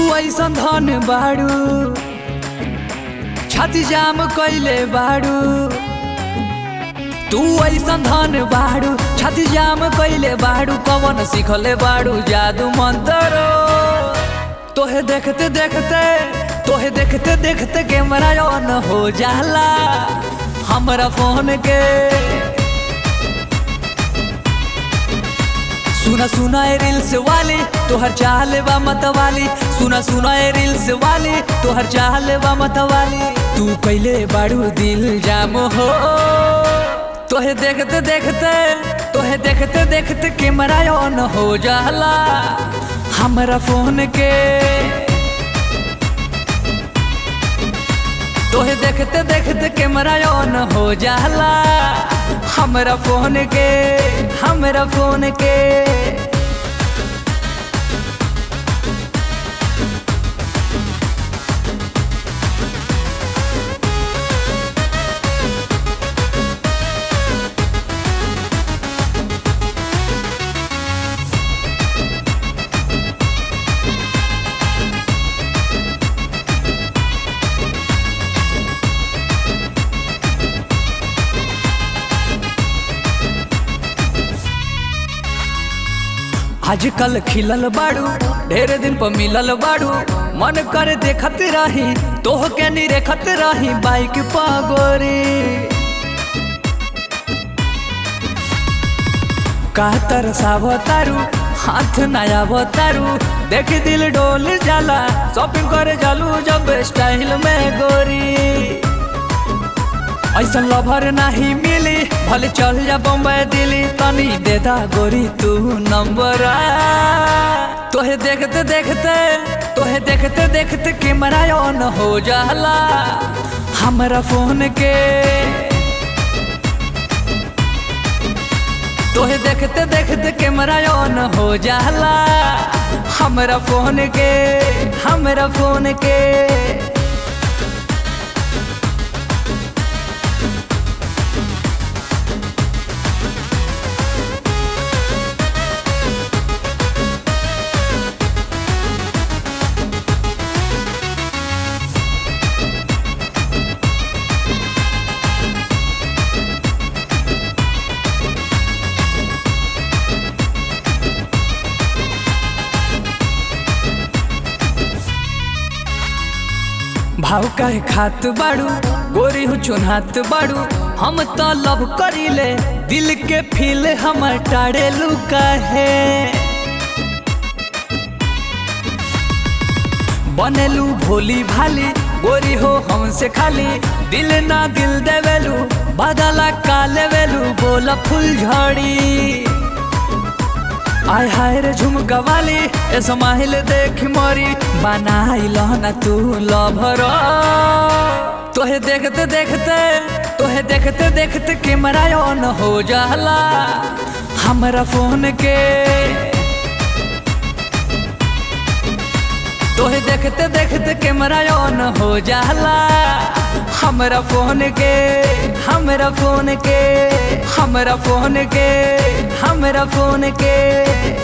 ऐसन धन बाड़ू छाती जाम कैले बाड़ू तू ऐसन धन बाड़ू छाती जाम कैले बाड़ू कवन सिखले बाड़ू जादू मंतरो तोहे देखते देखते तोहे देखते देखते कैमरा ऑन हो जाला हमरा फोन के सुना सुना ए रील्स वाली तोहर चाहल बा मत वाली सुना सुना ए रील्स वाली तोहर चाहल बा मत वाली तू कैले बाड़ू दिल जाम हो तोहे देखते देखते तोहे देखते देखते कैमरा ऑन हो जाला हमरा फोन के तोहे देखते देखते कैमरा ऑन हो जाला हमरा फोन के हमरा फोन के आजकल खिलल बाड़ू ढेर दिन पर मिलल बाड़ू मन कर देखत रही तोह के नी रेखत रही बाइक पागोरी का तरसाव तारू हाथ नया तारू देख दिल डोल जाला शॉपिंग करे जालू जब स्टाइल में गोरी ऐसा लभर नहीं मिली भले चल जा बम्बई दिल्ली तनी दे दा गोरी तू नंबर तोहे देखते देखते तोहे देखते देखते कैमरा ऑन हो जाला हमरा फोन के तोहे देखते देखते कैमरा ऑन हो जाला हमरा फोन के हमरा फोन के भाव काहे खात बाड़ू गोरी हो चुनहात बाड़ू हम तो लव करीले दिल के फील हम टाड़े लुका है बनेलू भोली भाली गोरी हो हमसे खाली दिल ना दिल देवेलू बदला का लेवेलू बोला फुल झड़ी आय हाय रे झुमका वाली ए समाहिल देख मोरी बनाइल ना तू लभर तोहे देखते देखते तोहे देखते देखते कैमरा ऑन हो जाला हमरा फोन के तोहे देखते देखते कैमरा ऑन हो जाला हमरा फोन के हमरा फोन के हमरा फोन के हमरा फोन के